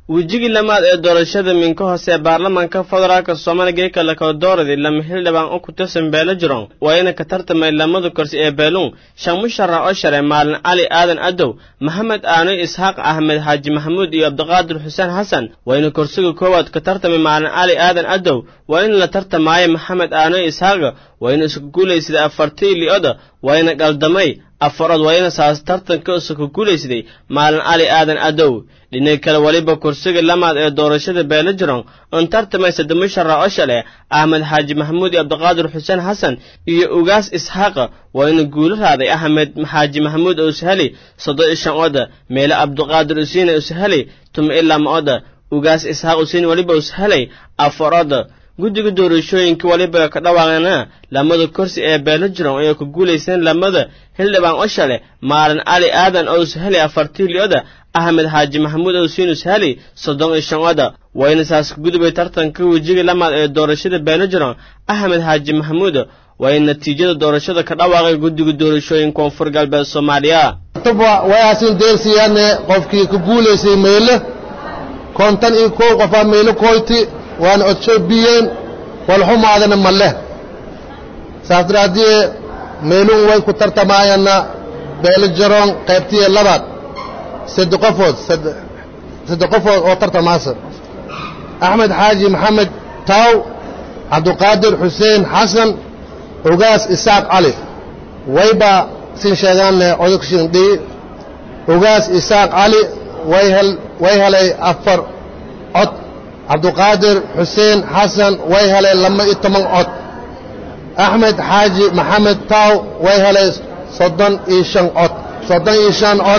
wejigii lamaad ee doorashada minka hoose ee baarlamaanka federaalka soomaaliga ee kala kala dooradii lama xildhibaan oo ku tirsan beelo jiron waa ina ka tartamay lamada kursi ee beeluun shan musharax oo shalay maalin cali aadan adow maxamed aanoy isxaaq axmed xaaji maxamuud iyo cabdiqaadir xuseen xasan waa ina kursiga koowaad ka tartamay maalin cali aadan adow waa in la tartamaayo maxamed aanoy isxaaqa waa ina isku guulaysada afartii li-oda waa ina qaldamay afarood waa ina saas tartanka isku guulaysaday maalin cali aadan adow dhinaca kale weliba kursiga lamaad ee doorashada beelo jiron on tartamay saddex sharax oo shale axmed xaaji maxamuud iyo cabdiqaadir xuseen xasan iyo ugaas isxaaqa waa ina guulo raaday axmed xaaji maxamuud ushali soddon iyo shan oda meele cabdiqaadir usiina ushali tuma ilaa ma oda ugaas isxaaq usiin weliba ushalay afar oda guddiga doorashooyinka weliba ka dhawaaqana lamada kursi ee beelo jiron ayay ku guulayseen lamada xildhibaan oo shale maalin cali aadan oo ushali afartii li-oda axmed xaaji maxamuud owsiin ushali soddon iyo shan oda wayna saas ka gudubay tartanka wejiga lamaad ee doorashada beelo jiron axmed xaaji maxamuud way natiijada doorashada ka dhawaaqay guddiga doorashooyin koonfur galbeed soomaaliya wayaasin deersiyaane qofkii ku guulaysay meyle kontan iyo kow qofaa meyle koyti waana odsoobiyeen walxumaadana ma leh saas daraaddiye meeluun way ku tartamaayana beelo jaroon qaybtiya labaad sadde qofood sadde qofood oo tartamaasa axmed xaaji maxamed taaw cabdiqaadir xuseen xasan ugaas isaaq cali wayba sin sheegaanne odagshin dhii ugaas isaaq cali way helay afar cod cabdiqaadir xuseen xasan way helay lama iyo toban cod axmed xaaji maxamed taaw way helay soddon iyo shan cod soddon iyo shan cod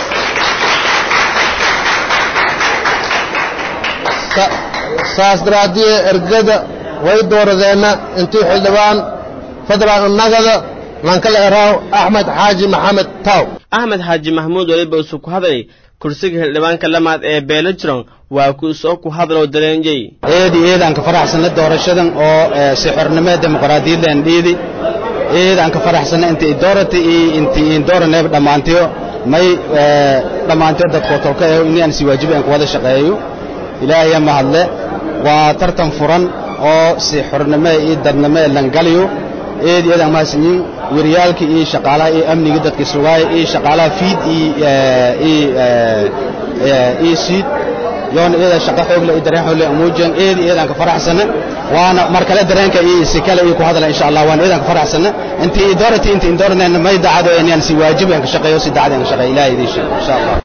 saas daraaddiye ergada way dooradeenna intii xildhibaan federaal nagada lankala eraaw axmed xaaji maxamed taaw axmed xaaji maxamuud weliba isu ku hadlay kursiga xildhibaanka lamaad ee beelo jiron waa ku soo ku hadlow dareenjey eedi eedaan ka faraxsanna doorashadan oo si xornimada dimuqraadiyaddan dhiidi eedaan ka faraxsanna inta idoorata iyo inta indooraneeb dhammaantiyo may dhammaantiyo dadkoo tolka ee inaan si waajiba aan ku wada shaqeeyo ilaahaya mahadle waa tartan furan oo si xornimo iyo dadnimo langaliyo eedi eedaan mahadsanyiin wariyaalka iyo shaqaalaha iyo amniga dadka sugaaya iyo shaqaalaha fiid iyo siid yoona eedaa shaqa xoogle iyo dareen xoogle muujan eedi eedaan ka faraxsana waana mar kale dareenka iyo si kale iyo ku hadla insha Allah waan eedaan ka faraxsana intii idoorati intii indooranayna may daacado inaan si waajib aan ka shaqeeyo si daacad aan ka shaqeeyo ilaahay idin insha Allah